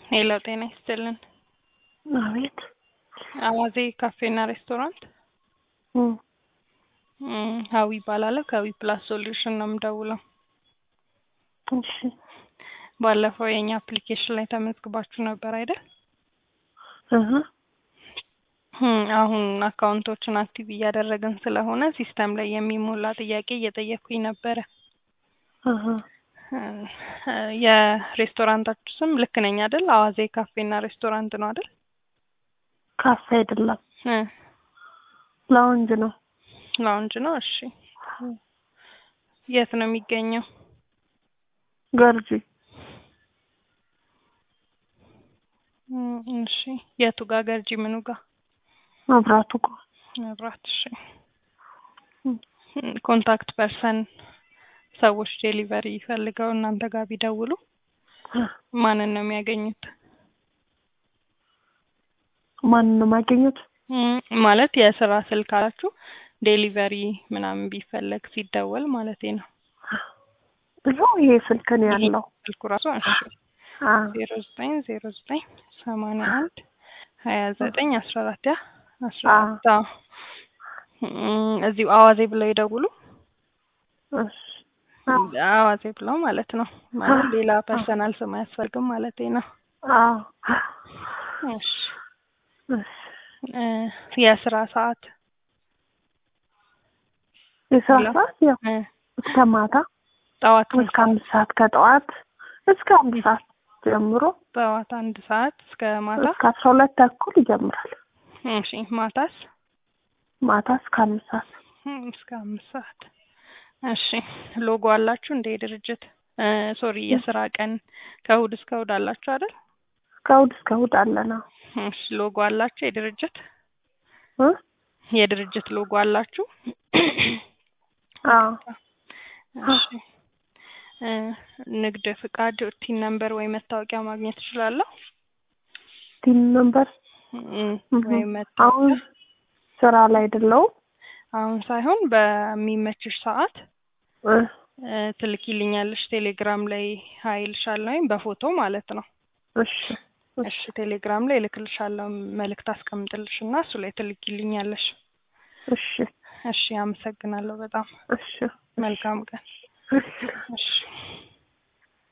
ሄሎ ጤና ይስጥልን። አቤት። አዋዜ ካፌና ሬስቶራንት እም፣ እም፣ ሀዊ ይባላለሁ። ከዊ ፕላስ ሶሉሽን ነው የምደውለው። እሺ። ባለፈው የእኛ አፕሊኬሽን ላይ ተመዝግባችሁ ነበር አይደል? እህ እም፣ አሁን አካውንቶችን አክቲቭ እያደረግን ስለሆነ ሲስተም ላይ የሚሞላ ጥያቄ እየጠየኩኝ ነበረ። እህ እ፣ የሬስቶራንታችሁ ስም ልክ ነኝ አይደል? አዋዜ ካፌና ሬስቶራንት ነው አይደል? ካፌ አይደለም እ፣ ላውንጅ ነው። ላውንጅ ነው። እሺ፣ የት ነው የሚገኘው? ገርጂ እም፣ እሺ፣ የቱ ጋር? ገርጂ ምኑ ጋር? መብራቱ እኮ መብራት። እሺ፣ እም፣ እም፣ ኮንታክት ፐርሰን ሰዎች ዴሊቨሪ ፈልገው እናንተ ጋር ቢደውሉ ማንን ነው የሚያገኙት? ማንን ነው የማገኙት? እም፣ ማለት የስራ ስልክ አላችሁ ዴሊቨሪ ምናምን ቢፈለግ ሲደወል ማለት ነው። ይኸው ይሄ ስልክ ነው ያለው። ስልኩ ራሱ እሺ አ ዜሮ ዘጠኝ ዜሮ ዘጠኝ ሰማንያ አንድ ሀያ ዘጠኝ አስራ አራት ያ አስራ አ አራት አዎ። እም፣ እዚሁ አዋዜ ብለው ይደውሉ። እሺ አ አዋዜ ብለው ማለት ነው። ማለት ሌላ ፐርሰናል ስም አያስፈልግም ማለት ነው። አ እሺ እሺ እ፣ የስራ ሰዓት የስራ ሄሎ። ሰዓት ያው እ፣ እስከ ማታ ጠዋት እስከ አምስት ሰዓት ከጠዋት እስከ አንድ ሰዓት ጀምሮ ጠዋት አንድ ሰዓት እስከ ማታ። እስከ አስራ ሁለት ተኩል ይጀምራል። እሺ ማታስ? ማታ እስከ አምስት ሰዓት እም፣ እስከ አምስት ሰዓት። እሺ ሎጎ አላችሁ እንደ ድርጅት? ሶሪ የስራ ቀን ከእሑድ እስከ እሑድ አላችሁ አይደል? ከእሑድ እስከ እሑድ አለና እሺ ሎጎ አላችሁ የድርጅት እ የድርጅት ሎጎ አላችሁ? አዎ እሺ እ፣ ንግድ ፍቃድ ቲን ነምበር ወይ መታወቂያ ማግኘት እችላለሁ? ቲን ነምበር እም፣ እህ ወይ አሁን መታወቂያ ስራ ላይ አይደለሁም። አሁን ሳይሆን በሚመችሽ ሰዓት እ እ፣ ትልኪልኛለሽ ቴሌግራም ላይ ሀይልሻለሁ ወይም በፎቶ ማለት ነው። እሺ እሺ ቴሌግራም ላይ እልክልሻለሁ መልእክት አስቀምጥልሽ እና እሱ ላይ ትልኪልኛለሽ። እሺ እሺ አመሰግናለሁ በጣም እሺ መልካም ቀን። እሺ እሺ